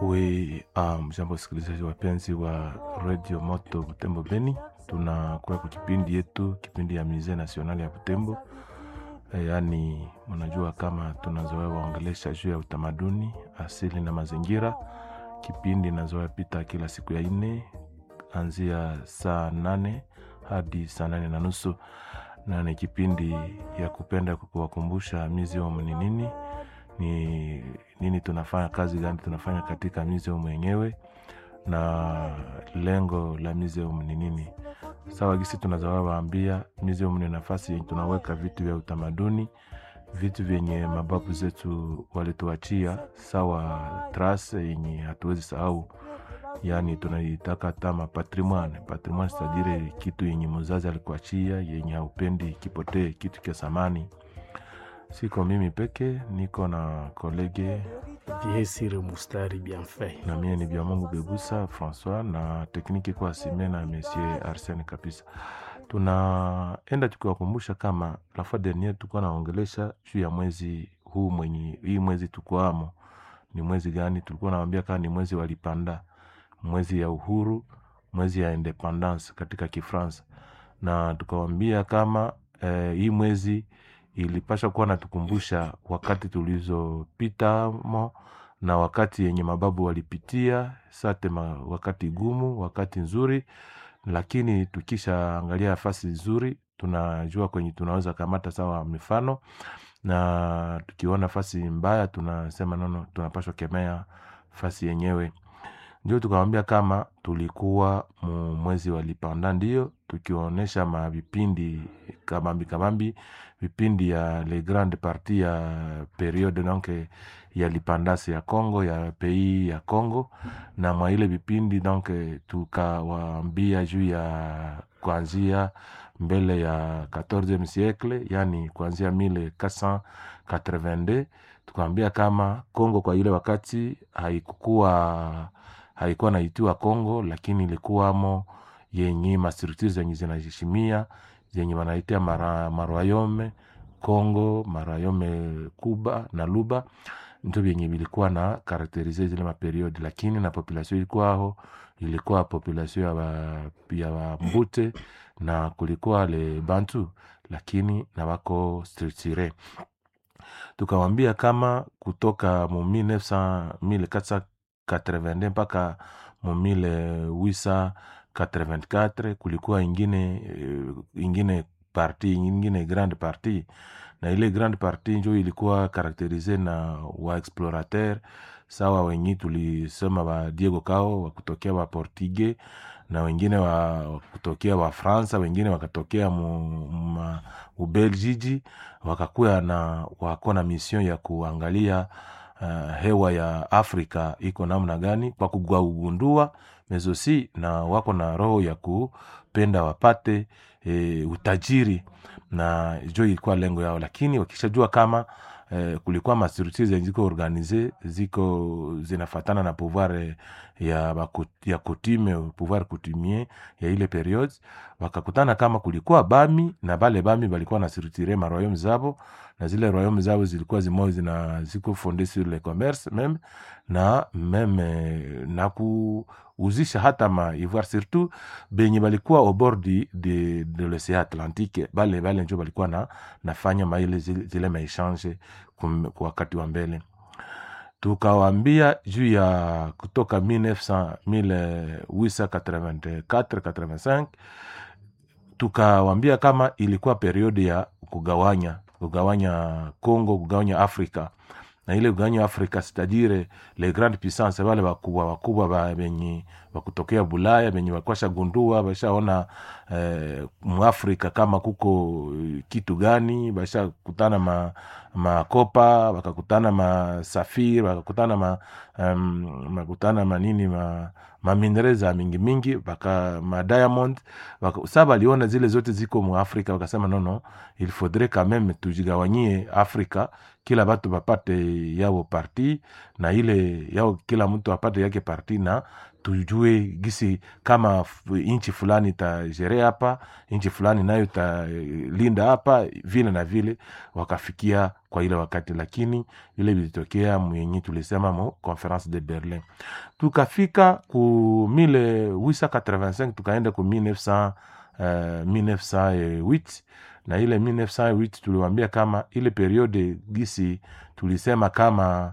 We um, jambo wasikilizaji wapenzi wa Radio Moto Butembo Beni, tunakuwa kwa kipindi yetu, kipindi ya Musee National ya Butembo. E, yaani mnajua kama tunazoea waongelesha juu ya utamaduni asili na mazingira. Kipindi nazoea pita kila siku ya ine anzia saa nane hadi saa nane na nusu na ni kipindi ya kupenda kuwakumbusha museum ni nini ni nini tunafanya kazi gani tunafanya katika museum yenyewe na lengo la museum ni nini sawa gisi tunazawa waambia museum ni nafasi yenye tunaweka vitu vya utamaduni vitu vyenye mababu zetu walituachia sawa trase yenye hatuwezi sahau yaani tunaitaka tama patrimoine patrimoine sitadire kitu yenye mzazi alikuachia yenye haupendi kipotee kitu cha samani siko mimi peke niko na kolege viesire mustari bienfait na mie ni bya mungu bebusa françois na tekniki kwa sime na monsieur arsene kabisa tunaenda tukiwakumbusha kama la fois dernier tulikuwa naongelesha juu ya mwezi huu mwenye hii mwezi tukwamo ni mwezi gani tulikuwa nawambia kama ni mwezi walipanda mwezi ya uhuru mwezi ya independance katika kifransa na tukawambia kama eh, hii mwezi ilipasha kuwa natukumbusha wakati tulizopitamo na wakati yenye mababu walipitia sate ma, wakati gumu wakati nzuri lakini tukisha angalia nafasi nzuri tunajua kwenye tunaweza kamata sawa mifano na tukiona nafasi mbaya tunasema nono tunapashwa kemea fasi yenyewe ndio tukawambia kama tulikuwa mu mwezi wa lipanda ndio tukionyesha mavipindi kabambi kabambi vipindi ya le grande partie ya periode donc ya lipandasi ya congo ya pays ya congo na mwa ile vipindi donc tukawaambia juu ya kuanzia mbele ya 14 siècle yani kuanzia 1482 tukawambia kama congo kwa ile wakati haikukuwa haikuwa naitiwa congo lakini ilikuwamo yenye mastructure zenye zinaheshimia zenye wanaitia mara, marwayome congo marayome kuba na luba ndio vyenye vilikuwa na karakterize zile maperiodi lakini na population ilikuwaho ilikuwa population ya wa, ya wambute na kulikuwa le bantu lakini na wako structure tukawambia kama kutoka mu 1900 1482 mpaka mu 1884 kulikuwa ingine ingine parti ingine grande parti na ile grande parti njo ilikuwa karakterize na waexplorateur sawa wenye tulisema wa diego cao wakutokea wa portugais na wengine wa kutokea wa fransa wengine wakatokea mu ubelgiji wakakuya na wako na mission ya kuangalia uh, hewa ya afrika iko namna gani kwa kugundua mezosi na wako na roho ya kupenda wapate e, utajiri na jo ilikuwa lengo yao lakini wakishajua kama eh, kulikuwa mastructure zenye ziko organize ziko zinafatana na pouvoir ya, baku, ya kutime pouvoir coutumier ya ile periode wakakutana kama kulikuwa bami na bale bami balikuwa na structure maroyaume zabo na zile royaume zabo zilikuwa zimoja zina ziko fonde sur le commerce meme na meme na kuuzisha hata ma ivoire surtout benye balikuwa au bord de, de, de l'océan atlantique bale bale njo balikuwa na nafanya maile zile, zile maechange kwa wakati wa mbele tukawambia juu ya kutoka 1884-85 tukawambia kama ilikuwa periodi ya kugawanya kugawanya congo kugawanya afrika na ile kugawanya afrika sitadire le grande puissance wale wakubwa wakubwa benye wakutokea bulaya benye wakwasha gundua bashaona eh, muafrika kama kuko kitu gani bashakutana ma makopa wakakutana masafiri wakakutana ma, um, makutana manini ma maminreza mingi mingi baka madiamond sa baliona zile zote ziko muafrika wakasema nono il faudrait quand même tujigawanyie afrika kila batu bapate yao parti na ile yao kila mtu apate yake parti na tujue gisi kama f- nchi fulani itajere hapa nchi fulani nayo italinda hapa vile na vile wakafikia kwa ile wakati lakini ile vilitokea mwenye tulisema mu conference de berlin tukafika ku 1885 tukaenda ku 1900, uh, 1908 na ile 1908 tuliwambia kama ile periode gisi tulisema kama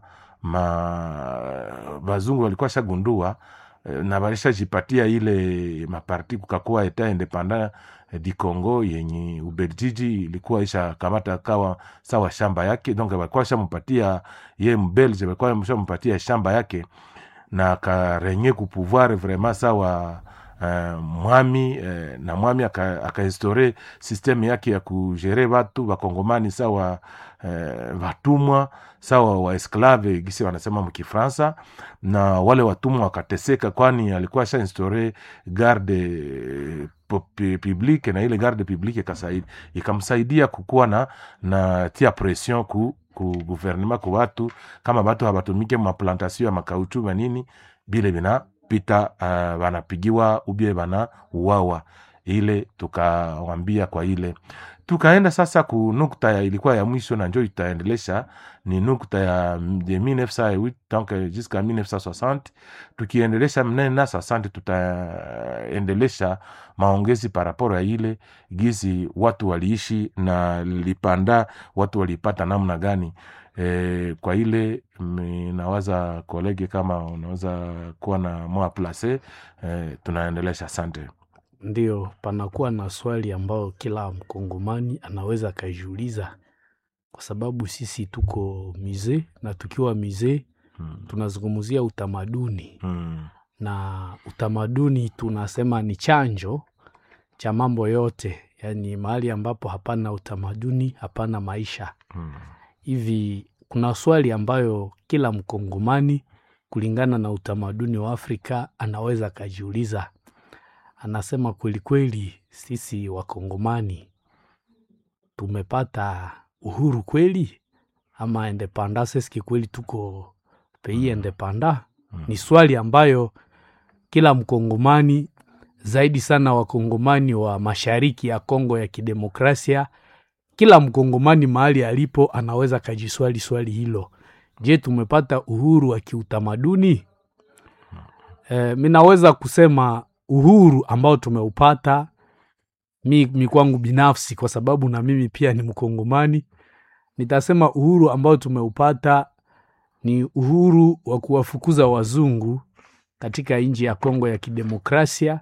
ma bazungu walikuwa shagundua eh, na walishajipatia ile maparti kukakuwa eta independant eh, di Congo yenye Ubeljiji ilikuwa isha kamata kawa sawa shamba yake, donc walikuwa shampatia ye mbelge, walikuwa shampatia shamba yake na akarenye kupouvoir vraiment sawa uh, mwami uh, na mwami akainstore aka systeme yake ya kugere watu wakongomani sawa uh, watumwa sawa waesklave gisi wanasema mkifransa na wale watumwa wakateseka kwani alikuwa sha instaure garde eh, pu- pu- publique na ile garde publique ikasaid- ikamsaidia kukuwa na na tia pression ku ku gouvernement ku watu kama batu habatumike maplantation ya makauchu manini bile binapita uh, banapigiwa ubie bana uwawa ile tukawambia kwa ile tukaenda sasa ku nukta ya ilikuwa ya mwisho na njo itaendelesha ni nukta ya m- de 1908 donc jusqu'à 1960 tukiendelesha mnena 60 tutaendelesha maongezi paraporo ya ile gizi watu waliishi na lipanda watu walipata namna gani e, kwa ile mi- nawaza kolege kama unaweza kuwa na moa place e, tunaendelesha asante Ndio, panakuwa na swali ambayo kila mkongomani anaweza akajiuliza, kwa sababu sisi tuko mize na tukiwa mize mm. tunazungumzia utamaduni Mm. na utamaduni tunasema ni chanjo cha mambo yote, yaani mahali ambapo hapana utamaduni hapana maisha. Mm. Hivi kuna swali ambayo kila mkongomani kulingana na utamaduni wa Afrika anaweza akajiuliza. Anasema kweli kweli, sisi wakongomani tumepata uhuru kweli ama independance? Eske kweli tuko pays independant? Ni swali ambayo kila mkongomani zaidi sana wakongomani wa mashariki ya Kongo ya kidemokrasia, kila mkongomani mahali alipo anaweza kajiswali swali hilo. Je, tumepata uhuru wa kiutamaduni? E, mi naweza kusema uhuru ambao tumeupata mi, mi kwangu binafsi, kwa sababu na mimi pia ni mkongomani, nitasema uhuru ambao tumeupata ni uhuru wa kuwafukuza wazungu katika nchi ya Kongo ya kidemokrasia.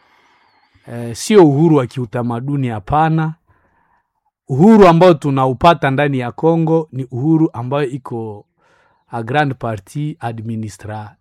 E, sio uhuru wa kiutamaduni, hapana. Uhuru ambao tunaupata ndani ya Kongo ni uhuru ambayo iko a grande partie administrative,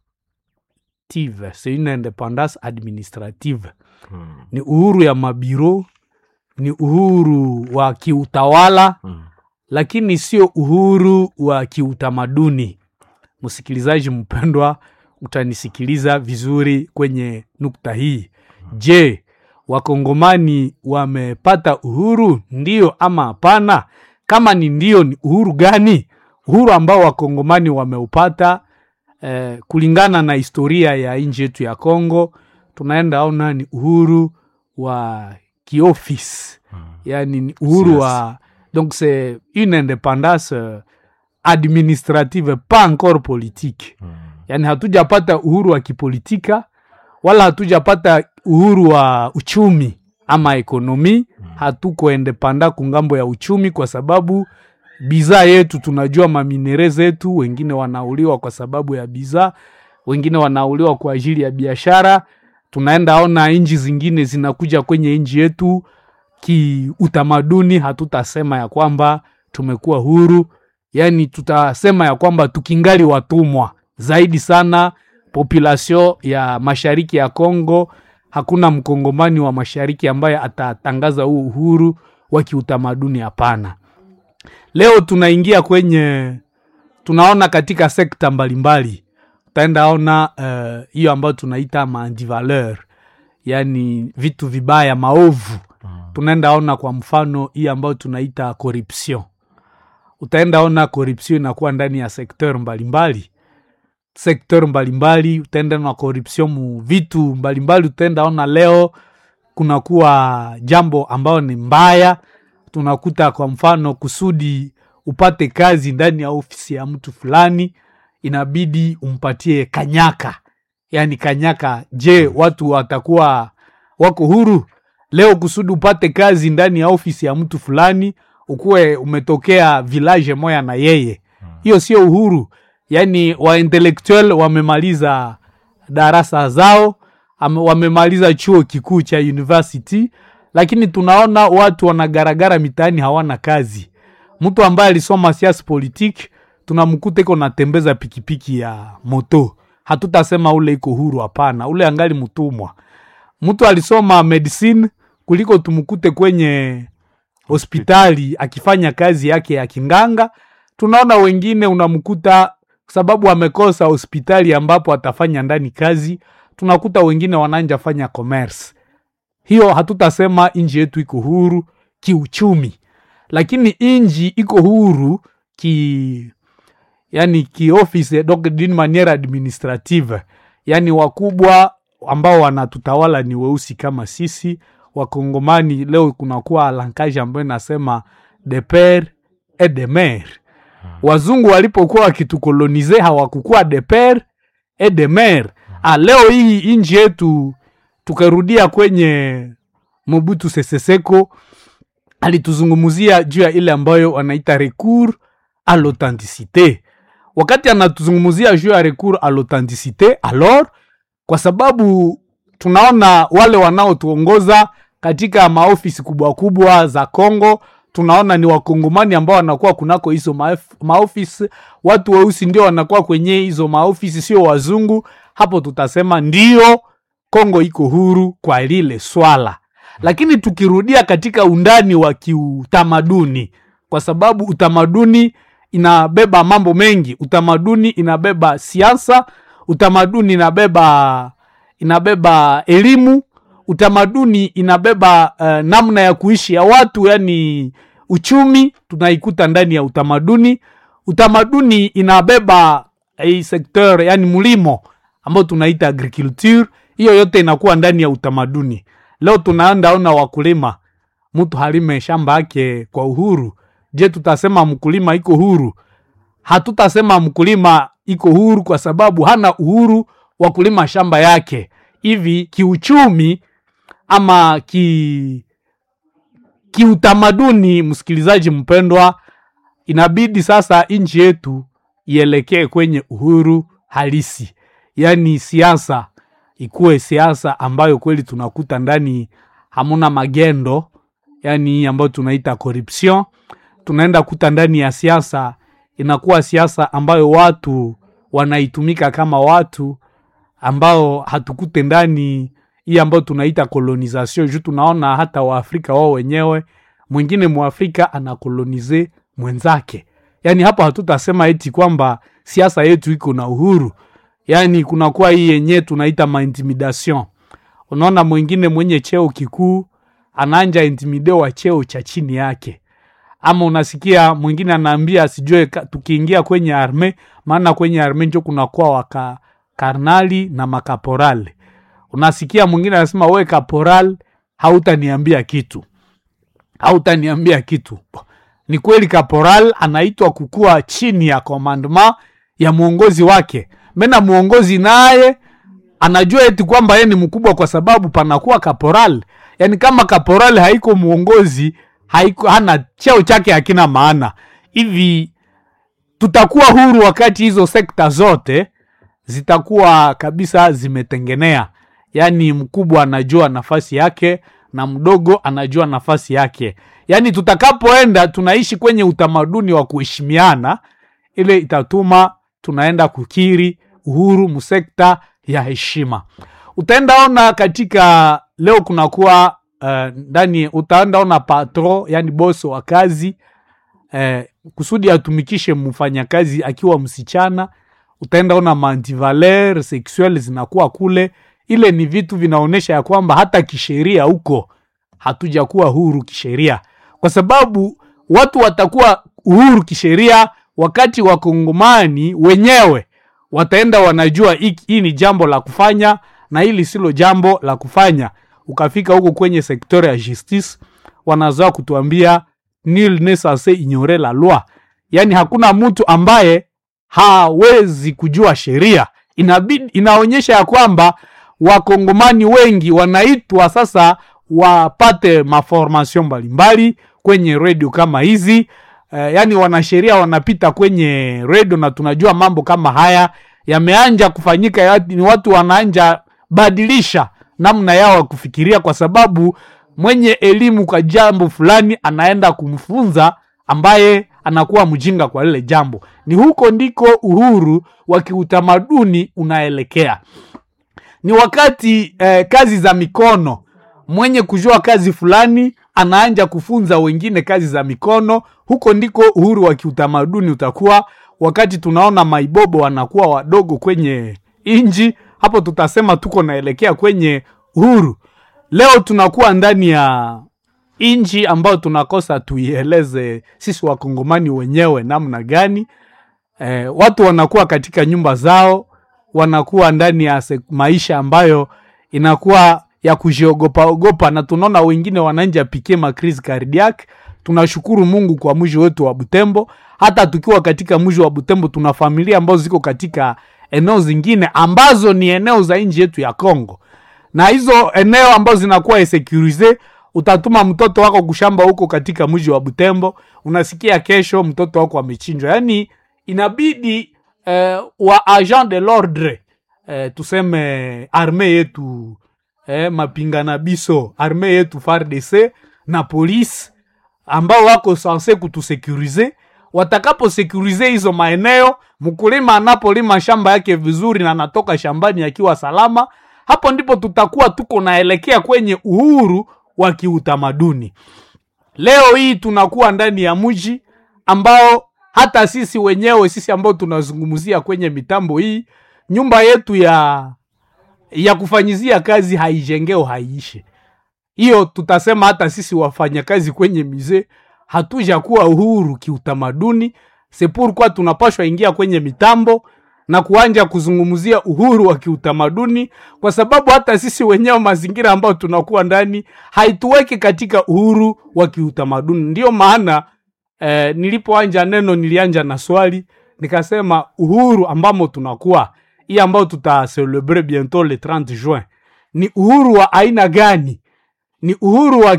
c'est une independance administrative. Mm. Ni uhuru ya mabiro, ni uhuru wa kiutawala, Mm. lakini sio uhuru wa kiutamaduni. Msikilizaji mpendwa, utanisikiliza vizuri kwenye nukta hii. Je, wakongomani wamepata uhuru ndio ama hapana? Kama ni ndio, ni uhuru gani? Uhuru ambao wakongomani wameupata eh, kulingana na historia ya nchi yetu ya Kongo, tunaenda ona ni uhuru wa kiofisi Mm. yani ni uhuru Yes. wa donc c'est une indépendance euh, administrative pas encore politique Mm. yani hatujapata uhuru wa kipolitika wala hatujapata uhuru wa uchumi ama ekonomi hatuko endepanda kungambo ya uchumi kwa sababu bidhaa yetu tunajua maminere zetu wengine wanauliwa kwa sababu ya bidhaa wengine wanauliwa kwa ajili ya biashara tunaenda ona nchi zingine zinakuja kwenye nchi yetu kiutamaduni hatutasema ya kwamba tumekuwa huru yaani tutasema ya kwamba tukingali watumwa zaidi sana population ya mashariki ya Kongo hakuna mkongomani wa mashariki ambaye atatangaza huu uhuru wa kiutamaduni hapana leo tunaingia kwenye tunaona katika sekta mbalimbali utaenda ona eh, hiyo ambayo tunaita maantivaleur yani vitu vibaya maovu tunaenda ona kwa mfano hii ambayo tunaita corruption utaenda ona corruption inakuwa ndani ya sekteur mbalimbali sekteur mbalimbali utaenda na corruption mu vitu mbalimbali utaenda ona leo kunakuwa jambo ambayo ni mbaya tunakuta kwa mfano kusudi upate kazi ndani ya ofisi ya mtu fulani inabidi umpatie kanyaka yaani kanyaka je watu watakuwa wako huru leo kusudi upate kazi ndani ya ofisi ya mtu fulani ukuwe umetokea village moya na yeye hiyo sio uhuru yaani waintellectual wamemaliza darasa zao ame- wamemaliza chuo kikuu cha university lakini tunaona watu wanagaragara mitaani hawana kazi mtu ambaye alisoma siasa politique tunamkuta iko natembeza pikipiki ya moto hatutasema ule iko huru hapana ule angali mtumwa mtu alisoma medicine kuliko tumkute kwenye hospitali akifanya kazi yake ya kinganga tunaona wengine unamkuta sababu amekosa hospitali ambapo atafanya ndani kazi tunakuta wengine wananja fanya commerce hiyo hatutasema nji yetu iko huru kiuchumi lakini inji iko huru ki yani kioffice donc d'une manière administrative yani wakubwa ambao wanatutawala ni weusi kama sisi wakongomani leo kunakuwa lankaji ambayo inasema de pere et de mere wazungu walipokuwa wakitukolonize hawakukuwa de pere et de mere ah, leo hii inji yetu tukarudia kwenye mobutu seseseko alituzungumzia juu ya ile ambayo wanaita recours à l'authenticité wakati anatuzungumzia juu ya recours à l'authenticité alors kwa sababu tunaona wale wanaotuongoza katika maofisi kubwa kubwa za Kongo tunaona ni wakongomani ambao wanakuwa kunako hizo maef- maofisi watu weusi ndio wanakuwa kwenye hizo maofisi sio wazungu hapo tutasema ndio Kongo iko huru kwa lile swala lakini tukirudia katika undani wa kiutamaduni kwa sababu utamaduni inabeba mambo mengi utamaduni inabeba siasa utamaduni inabeba inabeba elimu utamaduni inabeba uh, namna ya kuishi ya watu yani uchumi tunaikuta ndani ya utamaduni utamaduni inabeba hii sekteur yani mlimo ambao tunaita agriculture hiyo yote inakuwa ndani ya utamaduni leo tunaenda ona wakulima mtu halime shamba yake kwa uhuru je tutasema mkulima iko huru hatutasema mkulima iko huru kwa sababu hana uhuru wa kulima shamba yake hivi kiuchumi ama ki kiutamaduni msikilizaji mpendwa inabidi sasa nchi yetu ielekee kwenye uhuru halisi yaani siasa ikuwe siasa ambayo kweli tunakuta ndani hamuna magendo yani hii ambayo tunaita corruption tunaenda kuta ndani ya siasa inakuwa siasa ambayo watu wanaitumika kama watu ambao hatukute ndani hii ambayo tunaita colonization juu tunaona hata waafrika wao wenyewe mwingine mwafrika anakolonize mwenzake yaani hapo hatutasema eti kwamba siasa yetu iko na uhuru yaani kunakuwa hii yenyewe tunaita maintimidation unaona mwingine mwenye cheo kikuu anaanja intimide wa cheo cha chini yake ama unasikia mwingine anaambia asijue ka- tukiingia kwenye arme maana kwenye arme njo kunakuwa waka karnali na makaporali unasikia mwingine anasema we kaporal hautaniambia kitu hautaniambia kitu ni kweli kaporal anaitwa kukuwa chini ya commandement ya mwongozi wake mena mwongozi naye anajua eti kwamba yeye ni mkubwa kwa sababu panakuwa kaporal yaani kama kaporal haiko mwongozi haiko hana cheo chake hakina maana hivi tutakuwa huru wakati hizo sekta zote zitakuwa kabisa zimetengenea yaani mkubwa anajua nafasi yake na mdogo anajua nafasi yake yaani tutakapoenda tunaishi kwenye utamaduni wa kuheshimiana ile itatuma tunaenda kukiri uhuru msekta ya heshima utaenda ona katika leo kunakuwa uh, ndani utaenda ona patro yani boso wa kazi eh, kusudi atumikishe mfanyakazi akiwa msichana utaenda ona mantivaler sexuel zinakuwa kule ile ni vitu vinaonyesha ya kwamba hata kisheria huko hatujakuwa huru kisheria kwa sababu watu watakuwa uhuru kisheria wakati wakongomani wenyewe wataenda wanajua hii hii ni jambo la kufanya na hili silo jambo la kufanya ukafika huko kwenye sektori ya justice wanazoa kutuambia nil ne censé ignorer la loi yaani hakuna mtu ambaye hawezi kujua sheria inabidi inaonyesha ya kwamba wakongomani wengi wanaitwa sasa wapate maformation mbalimbali kwenye redio kama hizi eh, yaani wanasheria wanapita kwenye redio na tunajua mambo kama haya yameanja kufanyika ya, ni watu wanaanja badilisha namna yao ya kufikiria kwa sababu mwenye elimu kwa jambo fulani anaenda kumfunza ambaye anakuwa mjinga kwa lile jambo ni huko ndiko uhuru wa kiutamaduni unaelekea ni wakati eh, kazi za mikono mwenye kujua kazi fulani anaanja kufunza wengine kazi za mikono huko ndiko uhuru wa kiutamaduni utakuwa wakati tunaona maibobo wanakuwa wadogo kwenye inji hapo tutasema tuko naelekea kwenye uhuru leo tunakuwa ndani ya inji ambayo tunakosa tuieleze sisi wakongomani wenyewe namna gani eh, watu wanakuwa katika nyumba zao wanakuwa ndani ya se- maisha ambayo inakuwa ya kujiogopa ogopa na tunaona wengine wananja pikie makrizi cardiac tunashukuru mungu kwa mji wetu wa butembo hata tukiwa katika mji wa butembo tuna familia ambazo ziko katika eneo zingine ambazo ni eneo za nchi yetu ya congo na hizo eneo ambazo zinakuwa insecurize utatuma mtoto wako kushamba huko katika mji wa butembo unasikia kesho mtoto wako amechinjwa yaani inabidi eh, wa agent de l'ordre eh, tuseme arme yetu eh, mapingana biso arme yetu fardc na polisi ambao wako sanse kutusekurize watakaposekurize hizo maeneo mkulima anapolima shamba yake vizuri na anatoka shambani akiwa salama hapo ndipo tutakuwa tuko naelekea kwenye uhuru wa kiutamaduni leo hii tunakuwa ndani ya mji ambao hata sisi wenyewe sisi ambao tunazungumzia kwenye mitambo hii nyumba yetu ya ya kufanyizia kazi haijengeo haiishe hiyo tutasema hata sisi wafanyakazi kwenye mize hatuja kuwa uhuru kiutamaduni sepurkwa tunapashwa ingia kwenye mitambo na kuanja kuzungumzia uhuru wa kiutamaduni kwa sababu hata sisi wenyewe mazingira ambayo tunakuwa ndani haituweki katika uhuru wa kiutamaduni ndiyo maana eh, nilipoanja neno nilianja na swali nikasema uhuru ambamo tunakuwa hii ambayo tutaselebre bientôt le 30 juin ni uhuru wa aina gani ni uhuru wa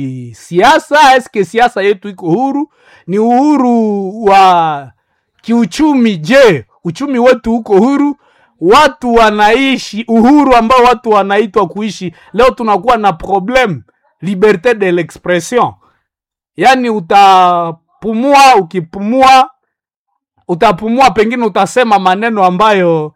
kisiasa eske siasa yetu iko huru ni uhuru wa kiuchumi je uchumi wetu uko huru watu wanaishi uhuru ambao watu wanaitwa kuishi leo tunakuwa na problem liberte de l'expression yaani utapumua ukipumua utapumua pengine utasema maneno ambayo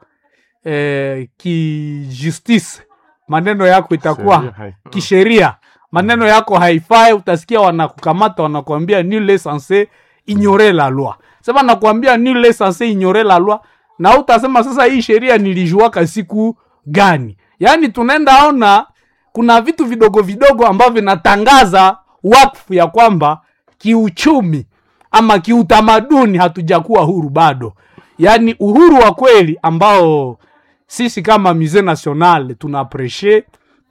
eh, kijustice maneno yako itakuwa Sheria hai- kisheria maneno yako haifai utasikia wanakukamata wanakuambia nule sanse ignore la loi sema nakuambia nule sanse ignore la loi na utasema sasa hii sheria nilijuaka siku gani yaani tunaenda ona kuna vitu vidogo vidogo ambavyo vinatangaza wakfu ya kwamba kiuchumi ama kiutamaduni hatujakuwa huru bado yaani uhuru wa kweli ambao sisi kama musee national tuna apreshe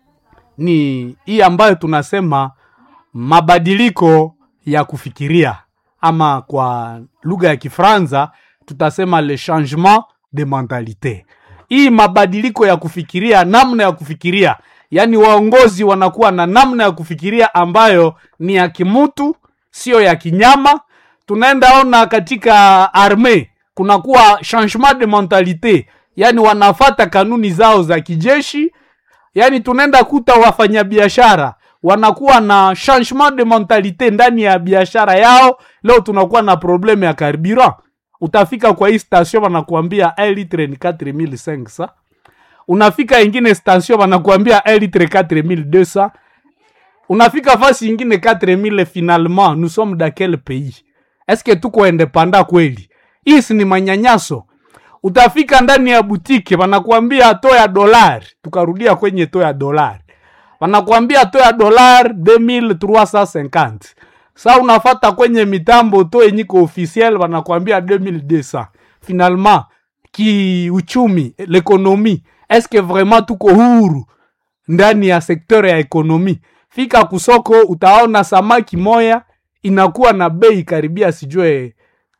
ni hii ambayo tunasema mabadiliko ya kufikiria ama kwa lugha ya kifranza tutasema le changement de mentalite hii mabadiliko ya kufikiria namna ya kufikiria yaani waongozi wanakuwa na namna ya kufikiria ambayo ni ya kimutu sio ya kinyama tunaenda ona katika arme kunakuwa changement de mentalite yaani wanafata kanuni zao za kijeshi yaani tunaenda kuta wafanyabiashara wanakuwa na changement de mentalite ndani ya biashara yao leo tunakuwa na probleme ya carburant utafika kwa hii station wanakuambia un litre ni 4500 unafika ingine station wanakuambia un litre 4200 unafika fasi ingine 4000 finalement nous sommes dans quel pays eske tuko independa kweli hii si ni manyanyaso utafika ndani ya butike wanakuambia to ya dolari tukarudia kwenye to ya dolari wanakuambia to ya dolari 2350 sa unafata kwenye mitambo to yenyiko officiel wanakuambia 2200 finalement kiuchumi lekonomi eske vraiment tuko huru ndani ya sekteur ya ekonomi fika kusoko utaona samaki moya inakuwa na bei karibia sijue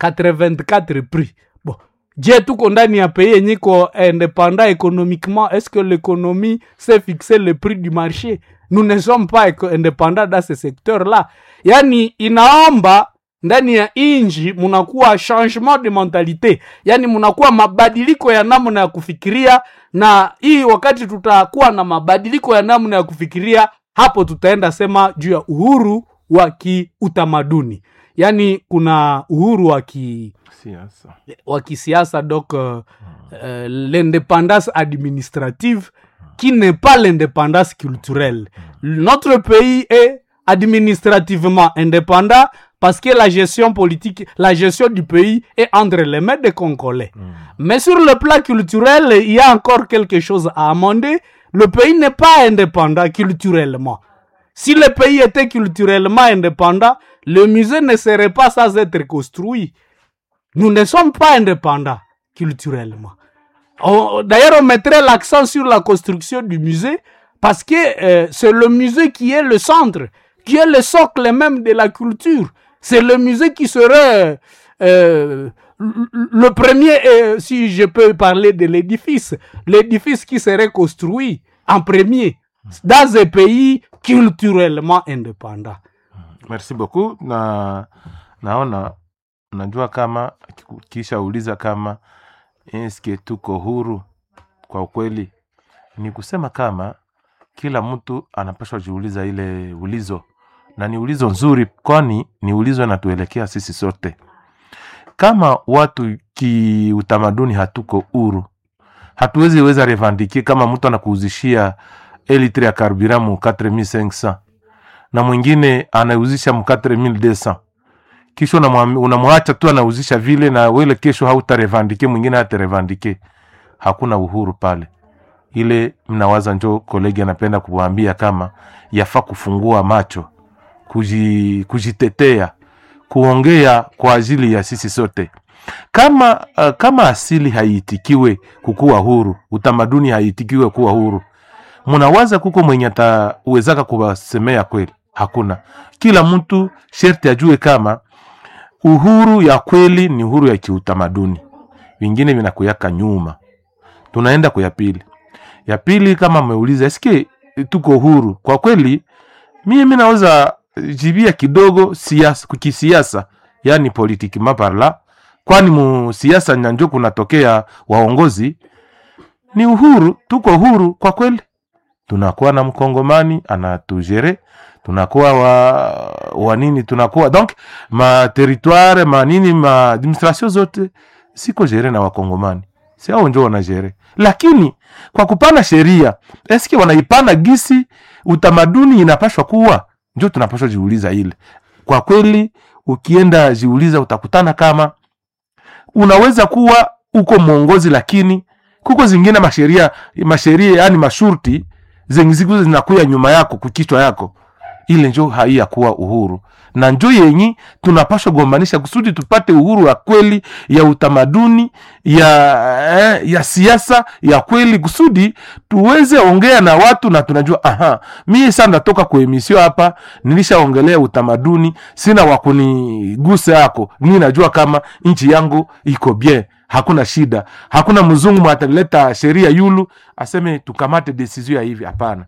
84 prix bon je tuko ndani ya pays yenye iko indépendant économiquement est-ce que l'économie sait fixer le prix du marché nous ne sommes pas éco- indépendants dans ce secteur là yani inaomba ndani ya inji munakuwa changement de mentalité yani munakuwa mabadiliko ya namna ya kufikiria na hii wakati tutakuwa na mabadiliko ya namna ya kufikiria hapo tutaenda sema juu ya uhuru wa kiutamaduni yani kuna uhuru wa ki siasa wa kisiasa donc euh, euh, l'indépendance administrative qui n'est pas l'indépendance culturelle. Notre pays est administrativement indépendant parce que la gestion politique, la gestion du pays est entre les mains des Congolais. Mais sur le plan culturel, il y a encore quelque chose à amender. Le pays n'est pas indépendant culturellement. Si le pays était culturellement indépendant, le musée ne serait pas sans être construit. Nous ne sommes pas indépendants culturellement. On- D'ailleurs, on mettrait l'accent sur la construction du musée parce que euh, c'est le musée qui est le centre, qui est le socle même de la culture. C'est le musée qui serait euh, le premier, euh, si je peux parler de l'édifice, l'édifice qui serait construit en premier dans un pays culturellement indépendant. merci beaucoup na naona najua kama kisha uliza kama eske tuko huru kwa ukweli ni kusema kama kila mtu anapashwa jiuliza ile ulizo na ni ulizo nzuri kwani ni ulizo inatuelekea sisi sote kama watu kiutamaduni hatuko huru hatuwezi weza revandike kama mtu anakuuzishia elitre ya karbiramu 4500 na mwingine anauzisha mu 4200 kisha unamwam- unamwacha tu anauzisha vile na wele kesho hautarevandike mwingine hatarevandike hakuna uhuru pale ile mnawaza njo kolegi anapenda kuwaambia kama yafaa kufungua macho kuji, kujitetea kuongea kwa ajili ya sisi sote kama uh, kama asili haiitikiwe kukuwa huru utamaduni haiitikiwe kuwa huru mnawaza kuko mwenye atawezaka kuwasemea kweli hakuna kila mtu sherti ajue kama uhuru ya kweli ni uhuru ya kiutamaduni vingine vinakuyaka nyuma tunaenda kwa ya pili ya pili kama ameuliza eske tuko huru kwa kweli mimi naweza jibia kidogo siasa kukisiasa yani politiki maparla kwani mu siasa nyanjo kunatokea waongozi ni uhuru tuko huru kwa kweli tunakuwa na mkongomani anatujere tunakuwa wa, wa nini tunakuwa donc ma territoire ma nini ma administration zote siko jere na wakongomani si ao njo wanajere lakini kwa kupana sheria eske wanaipana gisi utamaduni inapashwa kuwa njo tunapashwa jiuliza ile kwa kweli ukienda jiuliza utakutana kama unaweza kuwa uko mwongozi lakini kuko zingine masheria masheria yani mashurti zenye ziko zinakuya nyuma yako kukichwa yako ile njo haiya kuwa uhuru na njo yenyi tunapashwa gombanisha kusudi tupate uhuru wa kweli ya utamaduni ya eh, ya siasa ya kweli kusudi tuweze ongea na watu na tunajua aha mie sa ndatoka kwa emisio hapa nilishaongelea utamaduni sina wakuniguse yako mi najua kama nchi yangu iko bien hakuna shida hakuna mzungu mwataleta sheria yulu aseme tukamate desizio ya hivi hapana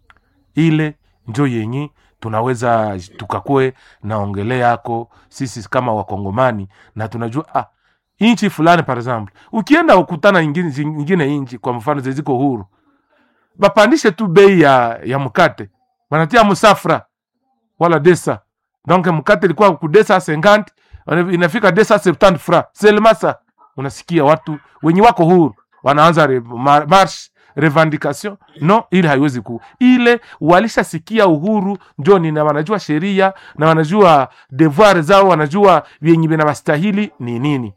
ile njo yenye tunaweza tukakue naongelea yako sisi kama wakongomani na tunajua ah, nchi fulani par exemple ukienda ukutana ingine, ingine nchi kwa mfano zeziko huru bapandishe tu bei ya, ya mkate wanatia musafra wala desa donc mkate ilikuwa kudesa 50 inafika desa 70 fra selmasa unasikia watu wenye wako huru wanaanza re, mar, marsh revendication no ile haiwezi ku ile walishasikia uhuru njoni na wanajua sheria na wanajua devoir zao wanajua vyenye vinawastahili ni nini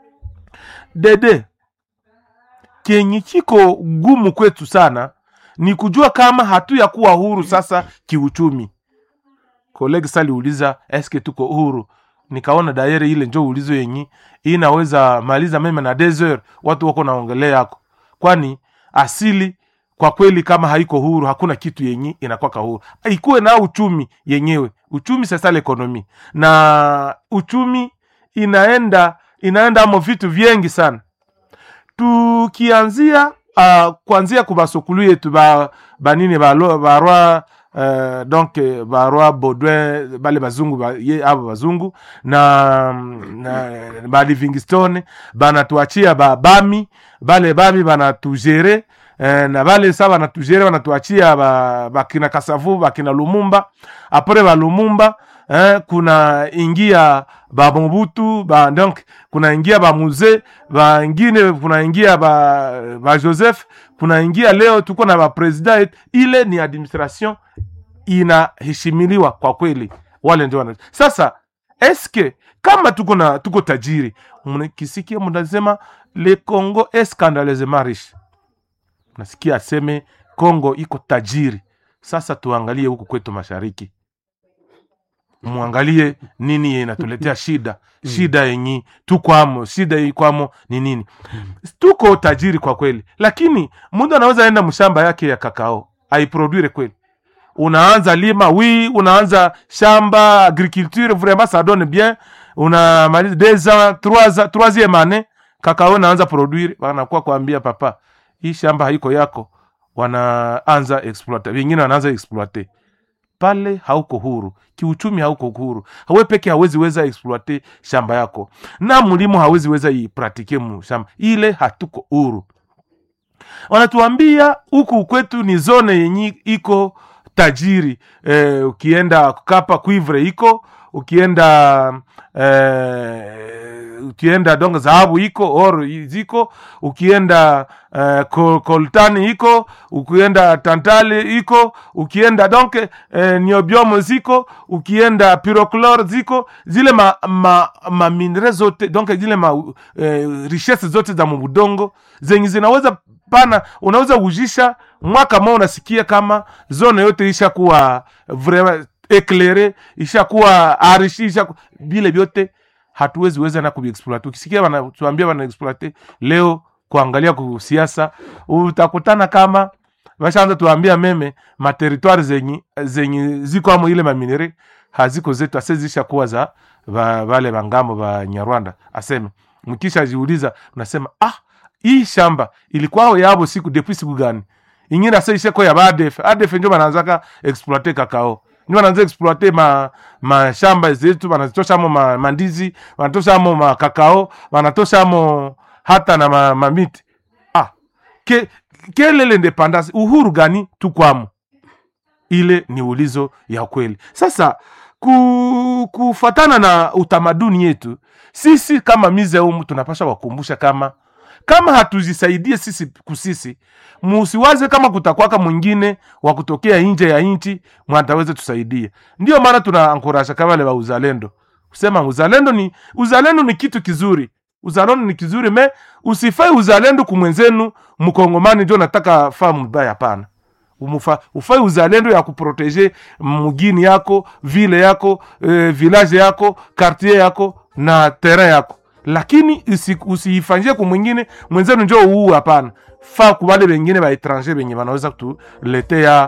dede kenye kiko gumu kwetu sana ni kujua kama hatu ya kuwa huru sasa kiuchumi kolegi saliuliza eske tuko huru nikaona dayere ile njo ulizo yenyi inaweza maliza meme na desert watu wako naongelea yako kwani asili kwa kweli kama haiko huru hakuna kitu yenye inakwaka huru ikuwe na uchumi yenyewe uchumi sasa l'ekonomi na uchumi inaenda inaenda amo vitu vyengi sana tukianzia uh, kuanzia kubasokulu yetu ba banini balo barwa uh, donc eh, barwa baudouin bale bazungu ba, ye abo bazungu na, na ba livingstone banatuachia babami bale bami banatugere eh, na bale sa banatugere banatuachia ba- bakina kasavu bakina lumumba apres ba lumumba eh, kuna ingia ba mobutu ba donc kuna ingia ba muze bangine kuna ingia ba, ba joseph kuna ingia leo tuko na bapresident yetu ile ni administration inaheshimiliwa kwa kweli wale ndio wana sasa eske kama tuko na tuko tajiri mkisikia mnasema le congo est scandaleusement riche nasikia aseme congo iko tajiri sasa tuangalie huku kwetu mashariki mwangalie nini inatuletea shida shida yenyi tukwamo shida ikwamo ni nini tuko tajiri kwa kweli lakini mtu anaweza enda mshamba yake ya kakao aiproduire kweli unaanza lima wi unaanza shamba agriculture vraiment ça donne bien unamaliza deux ans trois ans troisième année kakao naanza produire wanakuwa kuambia papa hii shamba haiko yako wanaanza exploite wengine wanaanza exploite pale hauko huru kiuchumi hauko huru hawe peke hawezi weza exploite shamba yako na mlimo hawezi weza ipratike mu shamba ile hatuko huru wanatuambia huku kwetu ni zone yenye iko tajiri eh, ukienda kapa cuivre iko ukienda eh, ukienda dongo dhahabu iko or ziko ukienda eh, kol- koltani iko ukienda tantale iko ukienda donc eh, niobiomo ziko ukienda pyroclor ziko zile ma, ma, ma minere zote donc zile ma eh, richesse zote za mubudongo zenye zinaweza pana unaweza ujisha mwaka mmoja unasikia kama zone yote ishakuwa vraiment eclaire ishakuwa arishi ishaku vile vyote hatuwezi weza na kuviexploite ukisikia wanatuambia wanaexploite leo kuangalia kusiasa utakutana kama washaanza tuambia meme materitwari zenye zenye ziko amo ile maminere haziko zetu ase zishakuwa za va, vale vangambo va nyarwanda aseme mkisha jiuliza unasema ah hii shamba ilikuwao yabo siku depuis siku gani ingine ase isheko ya badef adef njo bananzaka exploite kakao ndio wanaanza exploite ma mashamba zetu wanazitoshamo ma, mandizi wanatoshamo makakao wanatoshamo hata na ma, mamiti ah ke, kele l'independance uhuru gani tukwamo ile ni ulizo ya kweli sasa ku, kufatana na utamaduni yetu sisi kama mizeumu tunapasha wakumbusha kama kama hatuzisaidie sisi kusisi musiwaze kama kutakwaka mwingine wa kutokea nje ya nchi mwataweze tusaidie ndio maana tunaankurasha kama wale wa uzalendo kusema uzalendo ni uzalendo ni kitu kizuri uzalendo ni kizuri me usifai uzalendo kumwenzenu mkongomani ndio nataka faa mbaya hapana Umufa, ufai uzalendo ya kuproteje mugini yako vile yako eh, village yako quartier yako na terrain yako lakini usi- usiifanyie kumwingine mwenzenu njo uu hapana fa kubale bengine ba etranger benye banaweza kutuletea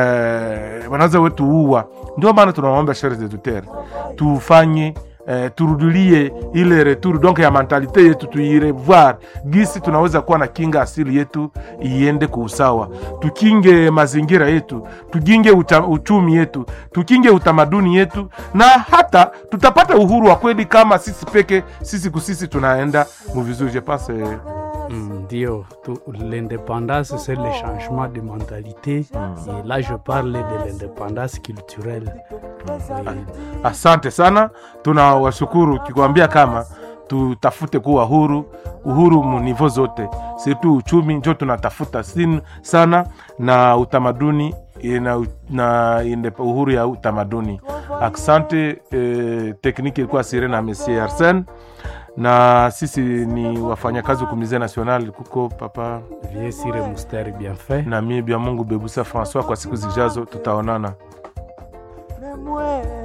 eh, banaweza wetuua ndio maana tunawaomba shere zetu tere tufanye eh, turudilie ile retour donc ya mentalite yetu tuirevoir gisi tunaweza kuwa na kinga asili yetu iende kwa usawa tukinge mazingira yetu tukinge uta, uchumi yetu tukinge utamaduni yetu na hata tutapata uhuru wa kweli kama sisi peke sisi kusisi tunaenda muvizuri je pense eh, Mm, Ndio, tu- l'indépendance, c'est le changement de mentalité. Et là, je parle de l'indépendance culturelle. Oui. asante sana tunawashukuru kikwambia kama tutafute kuwa huru uhuru munivo zote situ uchumi njo tunatafuta sin sana na utamaduni na, na inde, uhuru ya utamaduni asante eh, tekniki ilikuwa sire na monsieur arsen na sisi ni wafanyakazi kumize national kuko papa Vieux Sire Moustère bien fait. na mie bya mungu bebusa françois kwa siku zijazo tutaonana Me muero.